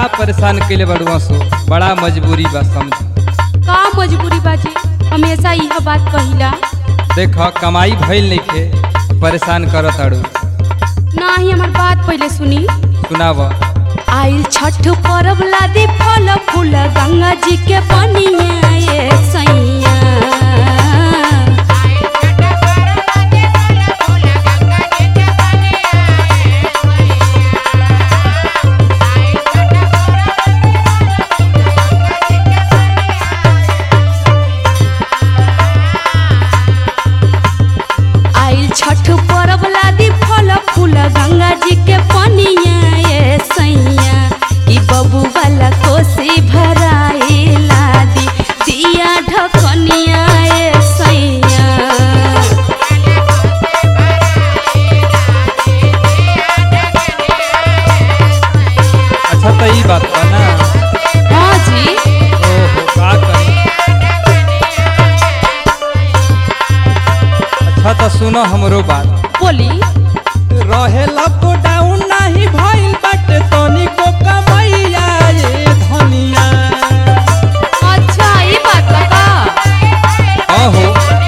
परेशान कैले बड़ुआ सो बड़ा मजबूरी बा समझ का मजबूरी बाजी हमेशा यह बात कहिला देख कमाई भइल नइखे परेशान करत अड़ू ना ही हमार बात पहले सुनी सुनाव आइल छठ पर्व लादी फल फूल गंगा जी के पनिया ये सैया आइल छठ पर्व लादी फल फूल गंगा जी के पनिया ये सैया ई बबू वाला कोसी भराई लादी दिया ढकनिया ये सैया अच्छा तो ई बात बा ना हाँ जी ओहो का करी अच्छा तो सुनो हमरो बात बोली रहे लॉकडाउन नाही भइल बाटे तनिको कमैया ये धनिया अच्छा ये बात बा का अहो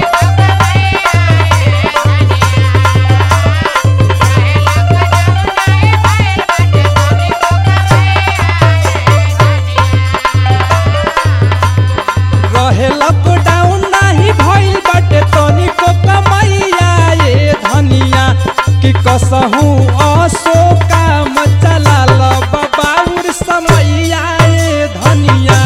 रहे लॉकडाउन नाही भइल बाटे तनिको कमैया ये धनिया कि कसहू असो काम चलाल बाबाउर समैया ये धनिया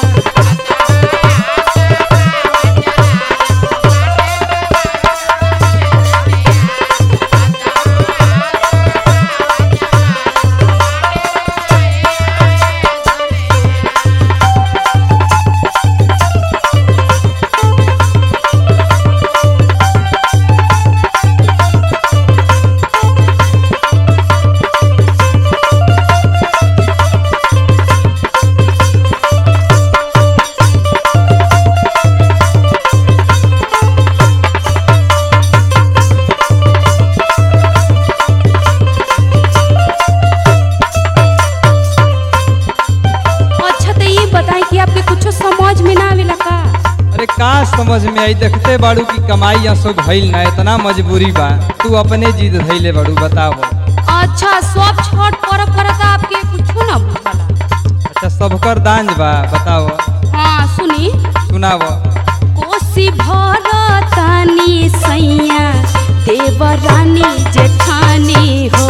अच्छा तो ये बताएं कि आपके कुछ समझ में ना आवेला का अरे का समझ में आई देखते बाड़ू की कमाई असो भइल ना इतना मजबूरी बा तू अपने जिद धैले बाड़ू बताओ अच्छा सब छठ पर्व करता आपके कुछ ना बुझाला अच्छा सबकर दांज बा बताओ हाँ सुनी सुनाव कोसी भरतानी सैया देवरानी जेठानी हो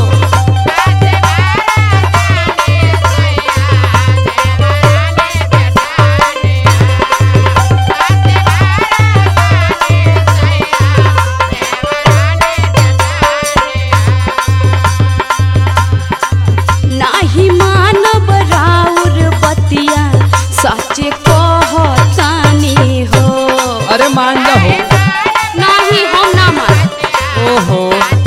नाही मानव राउर बतिया सचे कहतानी हो अरे मान जा हो नाही हम ना मान ओहो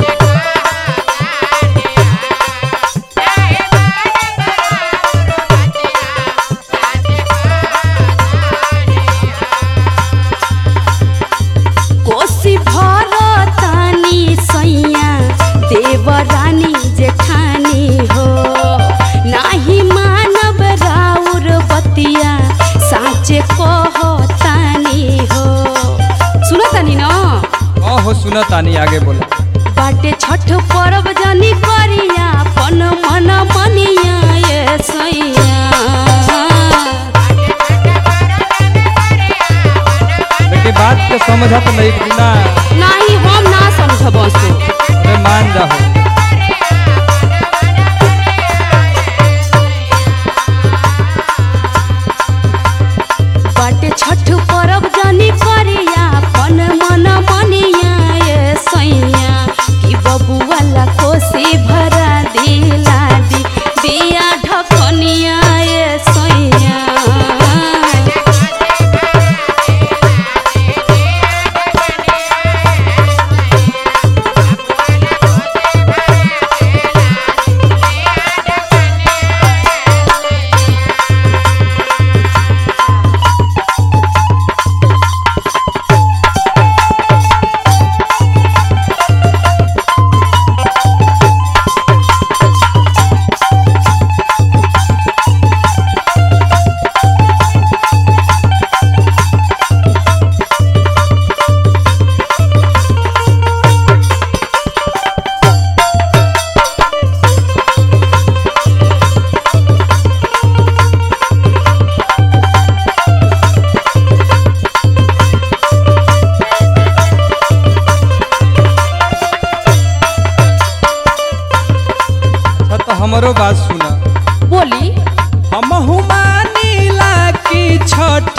कोसी भरतानी सैया देवरानी जेठानी हो नाही मानव राउर बतिया साचे कहतानी हो सुनतानी न ओहो सुनो तानी आगे बोला बाटे छठ पर्व जानी करिया पन मन मनिया ये सैया लेकिन बात के समझत नहीं बिना नाही हम ना समझब सो अरे मान जा हो बाटे छठ पर्व जानी करिया पन मन मनिया ये सैया कि बबुआला कोसी भरा दिला दी दिया ढकनिया ये सैया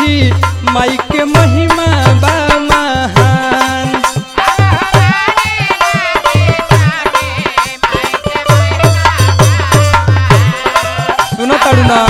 माई के महिमा बा महान सुनो ताड़ू ना